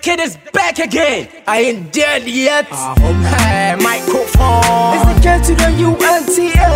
kid is back again. I ain't dead yet. Hey, microphone. It's the cat to the UNTA.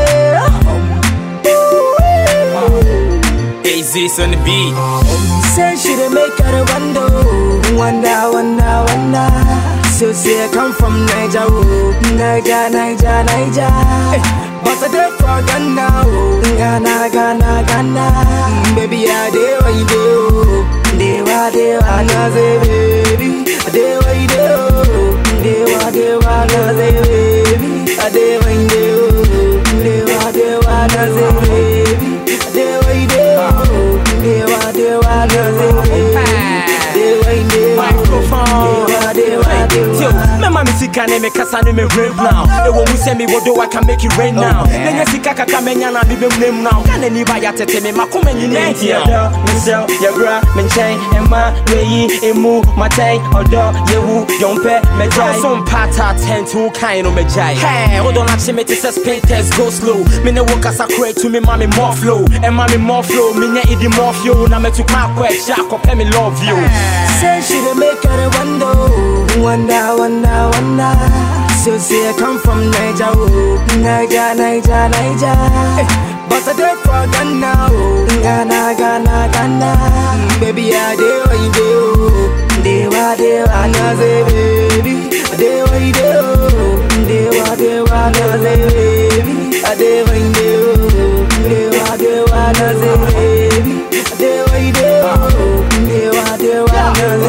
AZ's on the beat. Say she done make her a wonder, wonder, wonder, wonder. So say I come from Niger, oh, Niger, Niger, Niger. Eh, But I dey for Ghana, oh, Ghana, Ghana, Ghana. Mm, Baby, I dey where you dey, oh, dey where, dey where, I say, baby, I dey where you dey, oh, dey where, dey where, I say, baby, I dey where you dey, oh, dey where, dey where, I say, baby, I dey where you dey, oh, dey where, dey where, I say, baby, dey where you dey, oh, Microphone. dey where, dey where, dey Yo, where. me mama sika ne me kasa ne me rave now. E wo mu se me wodo I can make it rain now. Ne nya sika kaka me nya na me bem nem now. Ka na ni ba ya tete me makoma nyi ne ntia. Odo, misel, yabra, menchen, emma, weyi, emu, matay, odo, yewu, yompe, mejai. So mpata tent who kind of me jai. Hey, hold on, actually me this spinters go slow. Me ne work as a crate to me mommy more flow. And mommy more flow, me ne idi more flow. Na me to my quick shot up me love you. Say she dey make her a wonder, wonder, wonder, wonder. So say I come from Niger, oh, Niger, Niger, Niger. Eh, But I dey for Ghana, oh, Ghana, Ghana, Ghana. Mm, Baby, I dey where you dey, oh, dey where, dey where, I say, baby, I dey where you dey, oh, dey where, dey where, I say, baby, I dey where you dey, oh, dey where, dey where, I say, baby, I dey where you dey, oh, dey where, dey where, I say,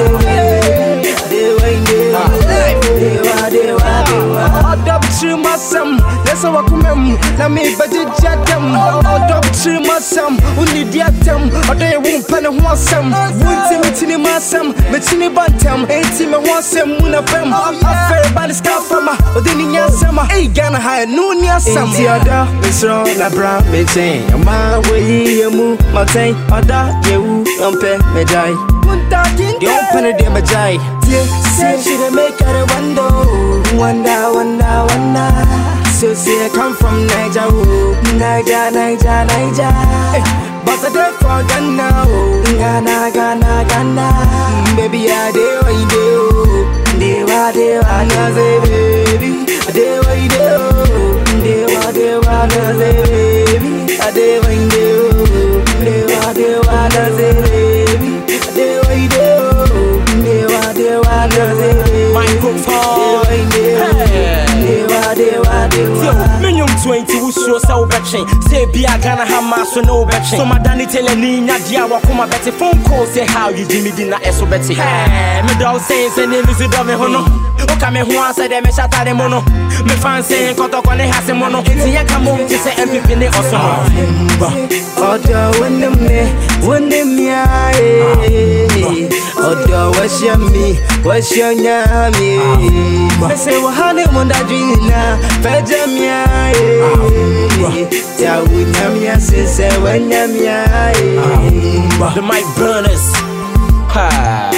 baby, I dey where you dey, oh, dey where, dey where, dey where. Ọdọbìtiri masam, lẹsẹ wakumẹm, na mi bẹjẹ jadam. Ọdọbìtiri masam, unidi atam, ọdọ yẹ wọn pẹ ne ho asẹm. Wọn ti mi ti ni ma asẹm, mi ti ni ba ntẹm, eti mi ho asẹm mu na fẹm. Afẹrẹ bani sika fama, ọdẹ ni nya asẹm a, eyi Ghana ha ẹ nu ni asẹm. Nti ọdọ misrọ labra mẹtẹn, ọma wẹyi yẹ mu mọtẹn, ọdọ yẹwu ọmpẹ mẹjai. Deɛ ɔmpɛ no deɛ bɛgyae tie sɛ she dey make her a wonder oh, wonder wonder wonder so say I come from Niger oh Niger Niger Niger eh, but I dey for Ghana oh Ghana Ghana Ghana mm, baby I dey where you dey oh dey where dey where I know say baby I dey where you dey oh dey where dey where I know say baby I dey where you dey oh dey where dey where I know say baby I dey where you dey oh dey where dey where I know say baby Microphone. dey where you dey oh dey where dey where dey Yo, where. me nyom 20 wusuo sɛ wobɛtwe sɛ bia ghana ha ma so ne wobɛtwe so madane telani nyade a wakoma bɛte phone call sɛ how you gyimi di na ɛso bɛte medɔ wo sɛn sɛ ne misi dɔ me ho no woka me ho a sɛ dɛ mehyɛ atade mu no mefa nsɛn kɔtɔkɔ ne hase mu no enti yɛka mom te sɛ mpp ne ɔso no Ọ̀dọ̀ wọnìm ni wọnìm ya ee. Ọ̀dọ̀ wọ́ṣẹ́ mi wọ́ṣẹ́ ọ̀nyá mi ee. Ẹsẹ̀ wàhá ni mo dájú iná fẹ́jẹ̀ mi á ee. Tí àwọn nyàmí àṣìṣe wọ́n nyàmí á ee. the mic burners ha